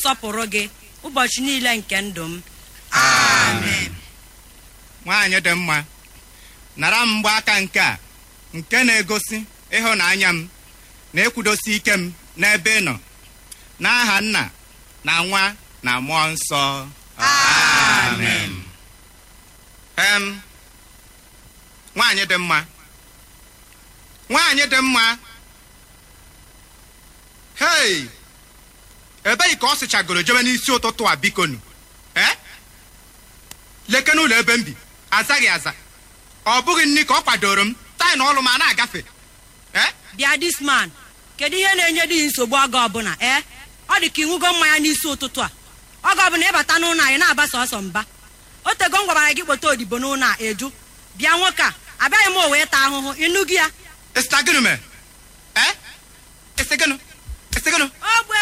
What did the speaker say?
ga-asọpụrụ gị ụbọchị niile nke ndụ m amen nwaanyị dị mma nara m mgbaaka nke a nke na-egosi ịhụnanya m na ekwudosi ike m n'ebe ị nọ n'aha nna na nwa na mmụọ nsọ amen em nwaanyị dị mma nwaanyị dị mma hei ebeghị ka ọ sịchagoro jebe n'isi ụtụtụ a bikonu eh? leke n'ụlọ ebe m bi azaghị aza ọ bụghị nri ka ọ kwadoro m taa na ọlụ ma na-agafe eh? bịa disman kedu ihe na-enye di nsogbu oge ọbụla ee ọ dị ka ịṅụgo mmanya n'isi ụtụtụ a oge ọbụla ịbata n'ụlọ anyị na-aba sọsọ mba o tego m gwara gị kpọta odibo n'ụlọ a eju bịa nwoke a abịaghị m o wee taa ahụhụ ịnụ gị ya Ịsịta gịnị mee? Eh? Ịsị gịnị? Ịsị gịnị? ogbe